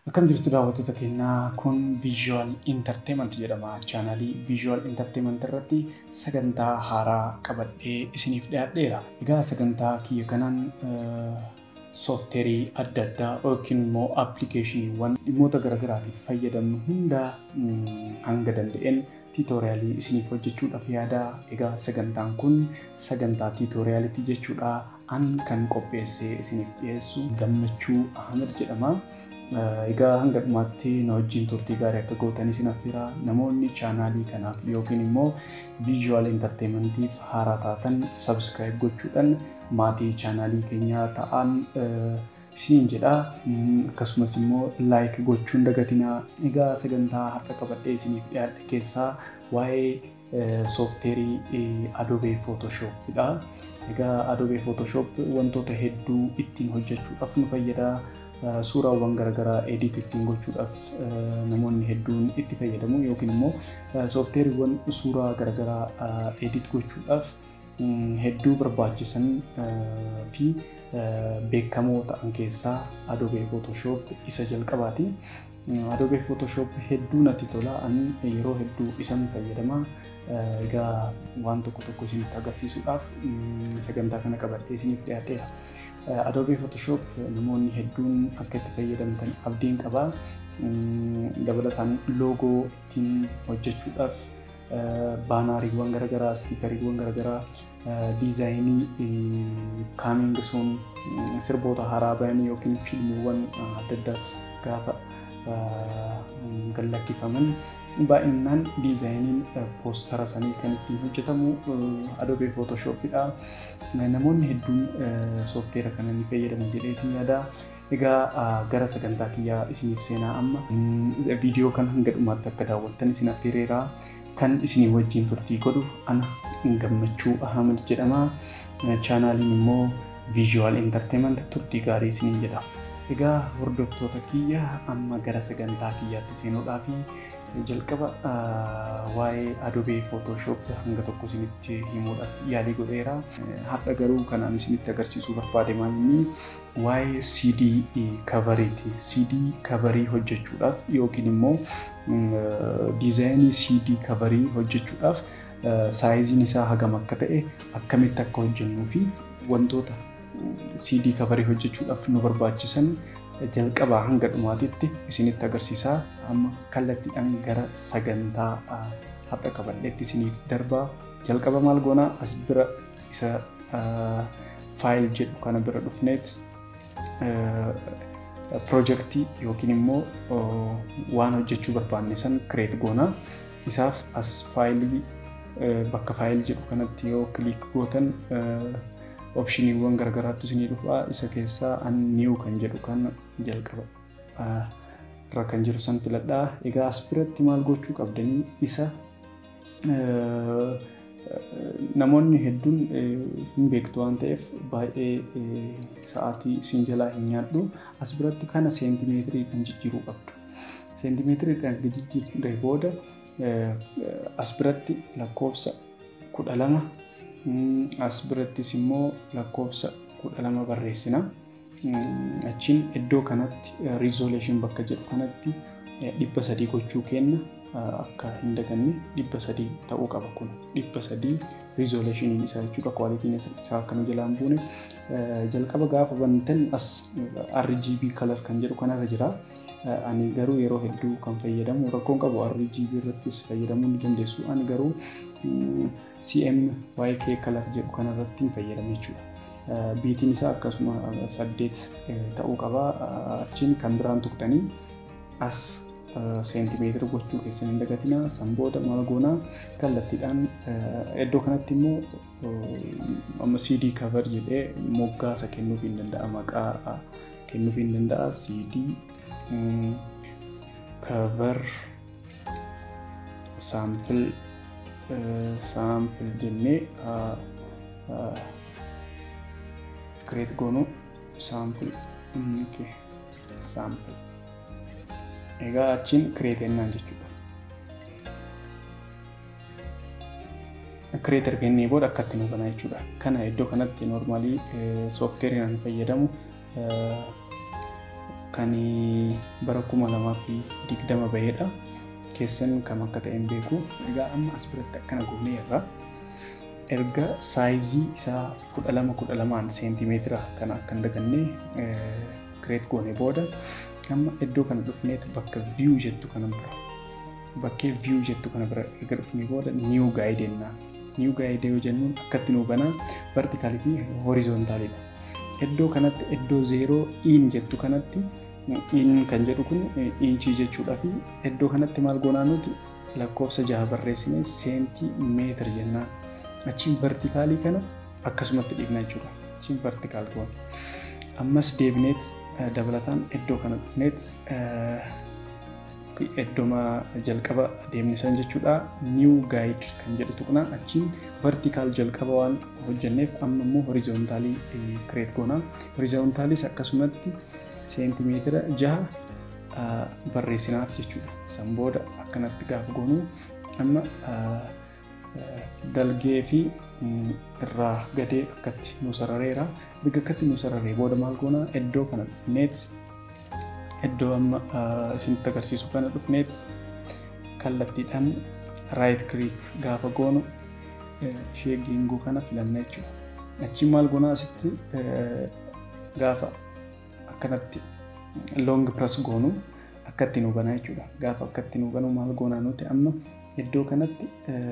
Akkam jirtu daawwattoota keenyaa kun Visual Entertainment jedhama. Chaanaalii Visual Entertainment irratti sagantaa haaraa qabadhee isiniif dhiyaadheera. Egaa sagantaa kiyya kanaan soofteerii adda addaa yookiin immoo appilikeeshiniiwwan dhimmoota garaagaraatiif fayyadamnu hunda hanga danda'een tiitoriyaalii isiniif hojjechuudhaaf yaada. Egaa sagantaan kun sagantaa tiitoriyaalitii jechuudha. An kan qopheessee isiniif dhiyeessu gammachuu Ahmed jedhama. Egaa hanga dhumaatti na wajjin turtii gaarii akka gootan isin affeera. Namoonni chaanaalii kanaaf yookiin immoo Visual Entertainmentiif haaraa taatan subscribe gochuudhaan maatii chaanaalii keenyaa ta'an isiniin jedha. Akkasumas immoo like gochuun dagatinaa. Egaa sagantaa har'a qabadhee isiniif dhiyaadhe keessaa waa'ee soofteerii Adobe Photoshopidha. Egaa Adobe Photoshop wantoota hedduu ittiin hojjechuudhaaf nu fayyada. suuraawwan garaagaraa edit ittiin gochuudhaaf namoonni hedduun itti fayyadamu yookiin immoo soofteeriiwwan suuraa garaagaraa edit gochuudhaaf hedduu barbaachisan fi beekamoo ta'an keessaa Adobe Photoshop isa jalqabaati. Adobe Photoshop hedduu natti tola. Ani yeroo hedduu isan fayyadama. Egaa waan tokko tokko isinitti agarsiisuudhaaf sagantaa kana qabadhee isiniif dhiyaadheera. Adobe Photoshop namoonni hedduun akka itti fayyadamtan abdiin qaba. Dabalataan loogoo ittiin hojjechuudhaaf baanaariiwwan garaagaraa, stiikariiwwan garaagaraa, diizaayinii kaaming sun sirboota haaraa bayan yookiin fiilmiiwwan adda addaas gaafa gallakkifaman baay'inaan diizaayiniin poostara sanii kan ittiin hojjetamu Adobe Photoshopidha. Namoonni hedduun soofteera kana ni fayyadamu jedheetiin yaada. Egaa gara sagantaa kiyyaa isiniif seenaa amma viidiyoo kana hanga dhumaatti akka daawwattan isin affeereera. Kan isinii wajjin turtii godhu ana gammachuu Ahmed jedhama. Chaanaaliin immoo Visual Entertainment turtii gaarii isiniin jedha. Egaa hordoftoota kiyya amma gara sagantaa kiyyaatti seenuudhaaf jalqaba waa'ee Adobe Photoshop hanga tokko isinitti himuudhaaf yaalii godheera. Har'a garuu kanaan isinitti agarsiisuu barbaade maalinni waa'ee CD kavariiti. CD kavarii hojjechuudhaaf yookiin immoo diizaayinii CD kavarii hojjechuudhaaf saayiziin isaa hagam akka ta'e akkamitti akka hojjennuu fi wantoota CD kavarii hojjechuudhaaf nu barbaachisan jalqabaa hanga dhumaatitti isinitti agarsiisaa amma kallattiidhaan gara sagantaa har'a qabadheetti isiniif darbaa jalqaba maal goonaa as bira isa faayil jedhu kana bira dhufneet piroojeektii yookiin immoo waan hojjechuu barbaanne san kireet goonaa isaaf as faayilii bakka faayil jedhu kanatti yoo kiliik gootan opshiniiwwan garaagaraattu isinii dhufaa isa keessaa an niiw kan jedhu kan jalqaba irra kan jiru san filadhaa egaa as biratti maal gochuu qabdanii isa namoonni hedduun hin beektu waan ta'eef baay'ee sa'aatii isin jalaa hin nyaadhu as biratti kana seentimeetirii kan jijjiiruu qabdu seentimeetirii kan jijjiirre booda as biratti lakkoofsa kudha lama as birattis immoo lakkoofsa kudha lama barreessina. Achiin iddoo kanatti riizoleeshin bakka jedhu kanatti dhibba sadii gochuu kenna akka hin daganne dhibba sadii ta'uu qaba kun dhibba sadii riizoleeshiniin isaa jechuudha kwaalitiin isaa akka nu jalaan buune jalqaba gaafa bantan as RGB color kan jedhu kanarra jira. Ani garuu yeroo hedduu kan fayyadamu rakkoon qabu RGB irrattis fayyadamuu ni dandeessu. Ani garuu CMYK color jedhu kanarratti hin fayyadamu jechuudha. Biitiin isaa akkasuma saddeet ta'uu qaba. Achiin kan biraan tuqxanii as seentimeetira gochuu keessan hin dagatina. San booda maal goonaa kallattiidhaan iddoo kanatti immoo amma CD cover jedhee moggaasa kennuuf hin danda'a. Maqaa kennuuf hin danda'a. CD cover sample sample jennee create goonu sample sample egaa achiin create ennaan jechuudha. Create ergennee booda akkatti nu bana jechuudha. Kana iddoo kanatti normaalii soofteeriin fayyadamu kan bara kuma lamaa fi digdama bahedha. Keessan kam akka ta'e hin beeku. Egaa amma as biratti akkana goonee irra erga saayizii isaa kudha lama kudha lamaan seentimeetira kana akka hin daganne kireet goone booda amma iddoo kana dhufneet bakka viyuu jettu kana bira bakkee viyuu jettu kana bira erga dhufnee booda niiw gaayidee jennaan. Niiw gaayidee yoo jennuun akkatti nuu banaa vertikaalii fi horizontaalidha. Iddoo kanatti iddoo zeeroo iin jettu kanatti iin kan jedhu kun iinchii jechuudha fi iddoo kanatti maal goonaa nuti lakkoofsa jaha barreessinee seentii meetira jennaan. Achiin vertikaalii kana akkasumatti dhiibna jechuudha. Achiin vertikaal goona. Ammas deebineet dabalataan iddoo kana dhufneet iddooma jalqaba deemnisan jechuudha. Niiw gaayid kan jedhu tuqnaa achiin vertikaal jalqaba waan hojjenneef amma immoo horizontaalii kireet goona. Horizontaalis akkasumatti seentimeetira jaha barreessinaaf jechuudha. San booda akkanatti gaafa goonu amma dalgee fi irraa gadee akkatti nu sarareera. Biga akkatti nu sararee booda maal goona iddoo kana dhufneet iddoo amma isinitti agarsiisu kana dhufneet kallattiidhaan raayit kiliik gaafa goonu ishee geengoo kana filanna jechuudha. Achiin maal goona asitti gaafa akkanatti loong piras goonu akkatti nu banaa jechuudha. Gaafa akkatti nu banu maal goonaa nuti amma iddoo kanatti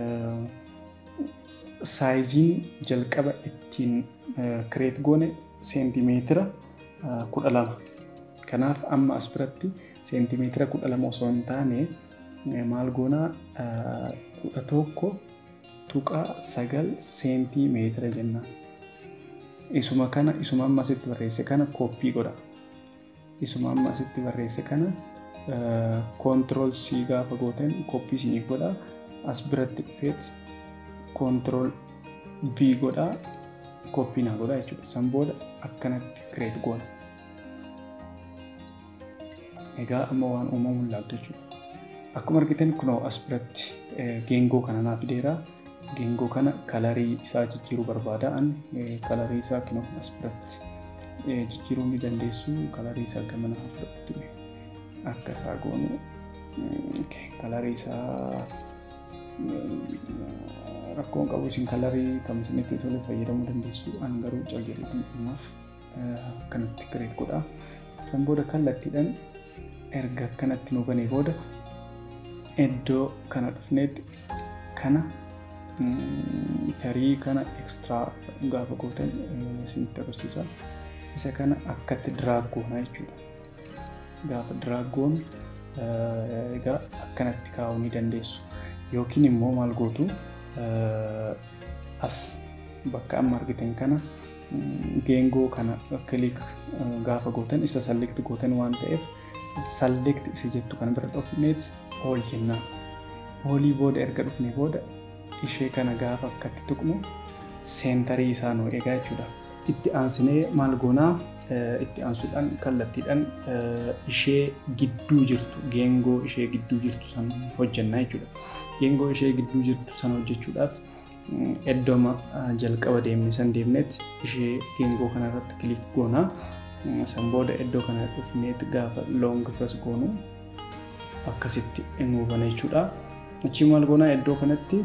saayiziin jalqaba ittiin kireet goone seentimeetira kudha lama. Kanaaf amma as biratti seentimeetira kudha lama osoo hin taane maal goonaa kudha tokko tuqaa sagal seentimeetira jennaan. Isuma kana isuma amma asitti barreesse kana kooppii godha. Isuma amma asitti barreesse kana koontirool C gaafa gootan kooppii isiniif godha. As biratti dhufeet koontirool V godha. Kooppii naa godha jechuudha. San booda akkanatti kireet goona. Egaa amma waan uumamuun laabda jechuudha. Akkuma argitan kunoo as biratti geengoo kana naa fideera. Geengoo kana kalarii isaa jijjiiruu barbaada. Ani kalarii isaa kunoo as biratti jijjiiruu ni dandeessu. Kalarii isaa gama naa fudhatu. Akka isaa goonu kalarii isaa rakkoon qabu isin kalarii kam isinitti tole fayyadamuu dandeessu. Ani garuu calqabeetiin dhumaaf akkanatti kireet godha. San booda kallattiidhaan erga akkanatti nu banee booda iddoo kana dhufneetti kana tarii kana ekstiraa gaafa gootan isinitti agarsiisa. Isa kana akkatti diraag goona jechuudha. Gaafa diraag goonu egaa akkanatti kaa'uu ni dandeessu. Yookiin immoo maal gootu as bakka amma argitan kana geengoo kana kiliik gaafa gootan isa sallikti gootan waan ta'eef sallikti isa jettu kana bira dhufneet ool jennaan. Oolii booda erga dhufne booda ishee kana gaafa akkatti tuqnu seentarii isaa nu eegaa jechuudha. Itti aansinee maal goonaa itti aansuudhaan kallattiidhaan ishee gidduu jirtu geengoo ishee gidduu jirtu san hojjennaa jechuudha. Geengoo ishee gidduu jirtu san hojjechuudhaaf iddooma jalqaba deemne san deemneet ishee geengoo kanarratti kilik goonaa. San booda iddoo kana dhufneet gaafa loong piras goonu akkasitti nu bana jechuudha. Achii maal goonaa iddoo kanatti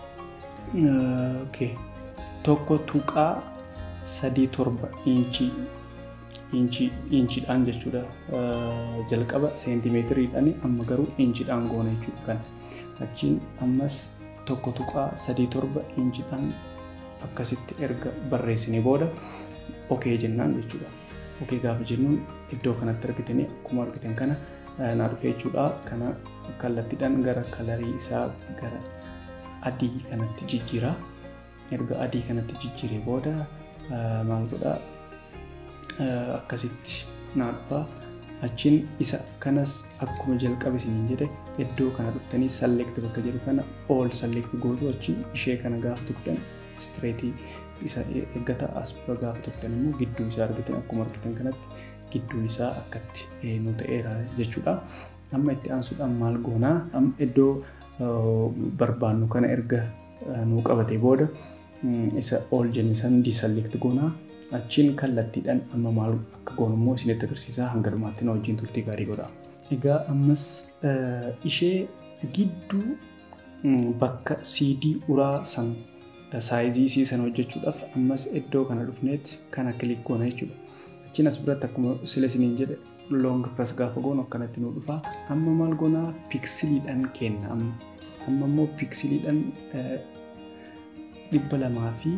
tokko tuqaa sadii torba inchii inchiidhaan jechuudha. Jalqaba seentimeetiriidhaan amma garuu inchiidhaan goona jechuudha kana. Achiin ammas tokko tuqaa sadii torba inchiidhaan akkasitti erga barreessine booda okee jennaan jechuudha. Okee gaafa jennuun iddoo kanatti argitanii akkuma argitan kana naa dhufee jechuudha. Kana kallattiidhaan gara kalarii isaa gara adii kanatti jijjiira. Erga adii kanatti jijjiiree booda maal godhaa akkasitti naa dhufa. Achiin isa kanas akkuma jalqaba isiniin jedhe iddoo kana dhuftanii salleekti bakka jedhu kana ool salleekti gootu achiin ishee kana gaafa tuqxan istireetii isa eeggata as bira gaafa tuqxan immoo gidduu isaa argitan akkuma argitan kanatti gidduun isaa akkatti nu ta'eera jechuudha. Amma itti aansuudhaan maal goonaa amma iddoo barbaannu kana erga nu qabate booda isa ool jenne san disalleekti goonaa Achiin kallattiidhaan amma maal akka goonu immoo isinitti agarsiisaa hanga dhumaatti na wajjin turtii gaarii godha. Egaa ammas ishee gidduu bakka CD uraa san saayizii isii sana hojjechuudhaaf ammas iddoo kana dhufneet kana kilik goona jechuudha. Achiin as biratti akkuma sila isiniin jedhe loong piras gaafa goonu akkanatti nu dhufa. Amma maal goonaa piksiliidhaan kenna amma. Amma immoo piksiliidhaan dhibba lamaa fi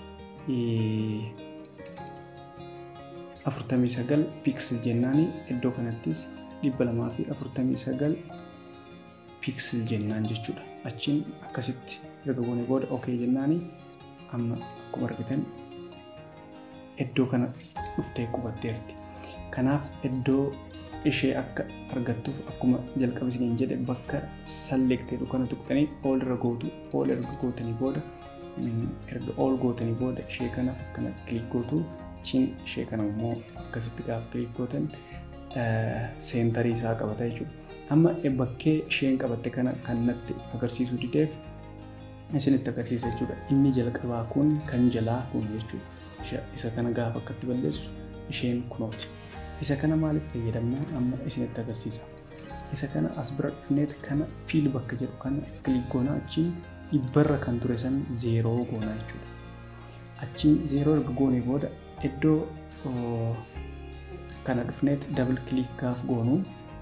afurtamii sagal piksel jennaani iddoo kanattis dhibba lamaa fi afurtamii sagal piksel jennaan jechuudha. Achiin akkasitti erga goonee booda okee jennaani amma akkuma argitan iddoo kana dhuftee qubatteerti. Kanaaf iddoo ishee akka argattuuf akkuma jalqaba isiniin jedhe bakka salleekteedhu kana tuqxanii ol irra gootu ol erga gootanii booda erga ol gootanii booda ishee kana akkana kilik gootu achiin ishee kana immoo akkasitti gaafa kilik gootan seentarii isaa qabata jechuudha. Amma bakkee isheen qabatte kana kan natti agarsiisuu dideef isinitti agarsiisa jechuudha. Inni jalqabaa kun kan jalaa kun jechuudha. Isa kana gaafa akkatti balleessu isheen kunooti. Isa kana maaliif fayyadamna amma isinitti agarsiisa. Isa kana as bira dhufneet kana fiil bakka jedhu kana kilik goonaa achiin dhibbarra kan ture san zeeroo goonaa jechuudha. Achiin zeeroo erga goonee booda iddoo kana dhufneet dabal kilik gaaf goonu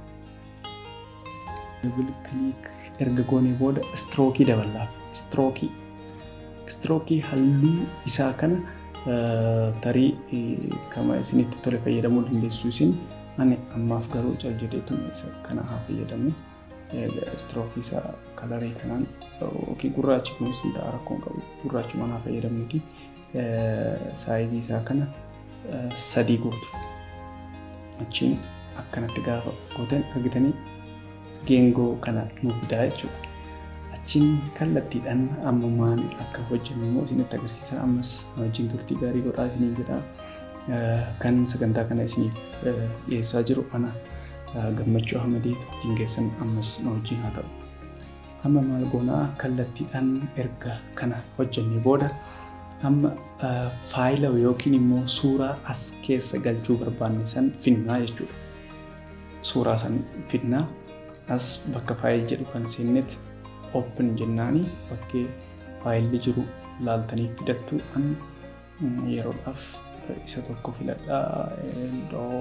dabal kilik erga goonee booda istrookii daballaaf istrookii istrookii halluu isaa kana tarii kama isinitti tole fayyadamuu dandeessu isin ani ammaaf garuu cal jedheetu isa kana haa fayyadamu istrookii isaa kalarii kanaan yookiin gurraachi kunis ta'a rakkoon qabu gurraachuma haa fayyadamnuti saayizii isaa kana sadii gootu achiin akkanatti gaafa gootan argitanii geengoo kana nuuf fidaa jechuudha. Achiin kallattiidhaan amma maal akka hojjennu immoo isinitti agarsiisa. Ammas wajjin turtii gaarii godhaa isiniin jedha. Kan sagantaa kana isiniif dhiyeessaa jiru ana gammachuu Ahmadii turtiin keessan ammas na wajjin haa ta'u. Amma maal goonaa kallattiidhaan erga kana hojjennee booda amma faayila yookiin immoo suuraa as keessa galchuu barbaanne san finnaa jechuudha. Suuraa san finnaa as bakka faayil jedhu kan seennetti open jennaani bakkee faayilli jiru laaltanii fidattu an yeroodhaaf isa tokko filadhaa iddoo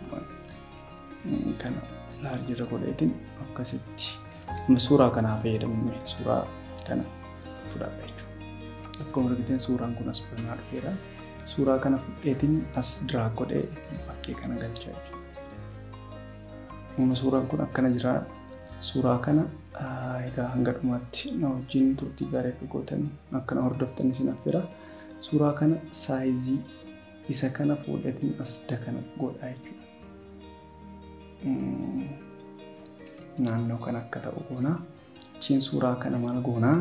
kana laarjirra godheetiin akkasitti suuraa kanaa fayyadamuun suuraa kana fudhadha jechuudha. Akkuma argitan suuraan kun as banaa dhufeera. Suuraa kana fudheetiin as diraa godhee bakkee kana galchaa jechuudha. Suuraan kun akkana jira. Suuraa kana egaa hanga dhumaatti na wajjin turtii gaarii akka gootan akkana hordoftan isin affeera. Suuraa kana saayizii isa kana fuudhatiin as dakana godhaa jechuudha. Naannoo kan akka ta'u goonaa. Achiin suuraa kana maal goonaa?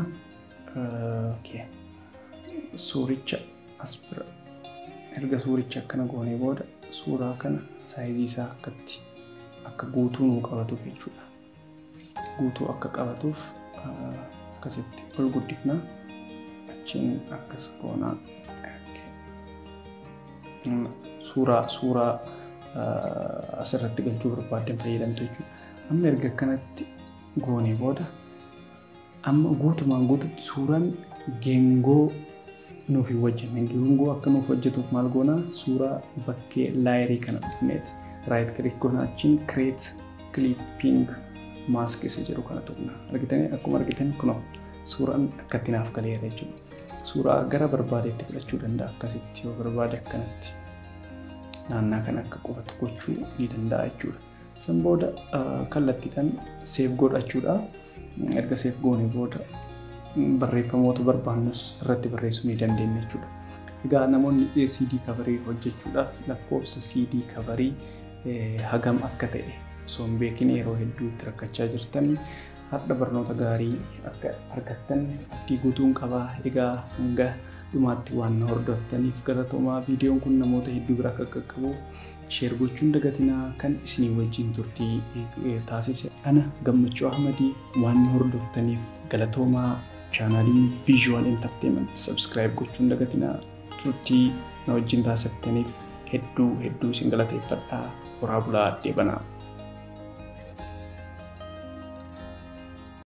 Suuricha as bira erga suuricha akkana goonee booda suuraa kana saayizii isaa akkatti akka guutuu nuu qabatuuf jechuudha. guutuu akka qabatuuf akkasitti ol guddifna achiin akkas goonaa suuraa suuraa asirratti galchuu barbaaddan fayyadamtu jechuudha. Amma erga akkanatti goonee booda amma guutumaan guututti suuraan geengoo nuuf hin hojjenne geengoo akka nuuf hojjetuuf maal goonaa suuraa bakkee laayirii kana dhufneet raayit kilik goonaa achiin kireet kilipping maask isa jedhu kana tuqna argitanii akkuma argitan kunoo suuraan akkatti naaf galeera jechuudha. Suuraa gara barbaadeetti fudhachuu danda'a akkasitti yoo barbaade akkanatti naannaa kan akka qubatu gochuu ni danda'a jechuudha. San booda kallattiidhaan seef godhachuudha. Erga seef goone booda barreeffamoota barbaannus irratti barreessuu ni dandeenya jechuudha. Egaa namoonni CD kabarii hojjechuudhaaf lakkoofsa CD kabarii hagam akka ta'e osoo hin beekin yeroo hedduu itti rakkachaa jirtan har'a barnoota gaarii akka argattan abdii guutuun qabaa egaa hanga dhumaatti waan na hordoftaniif galatoomaa viidiyoon kun namoota hedduu bira akka qaqqabuuf sheer gochuun dagatinaa kan isinii wajjin turtii taasise ana gammachuu ahmadii waan na hordoftaniif galatoomaa chaanaliin viizuwal enterteement sabskiraayib gochuun dagatinaa turtii na wajjin taasiftaniif hedduu hedduu isin galateeffadhaa. Horaa bulaa deebanaa.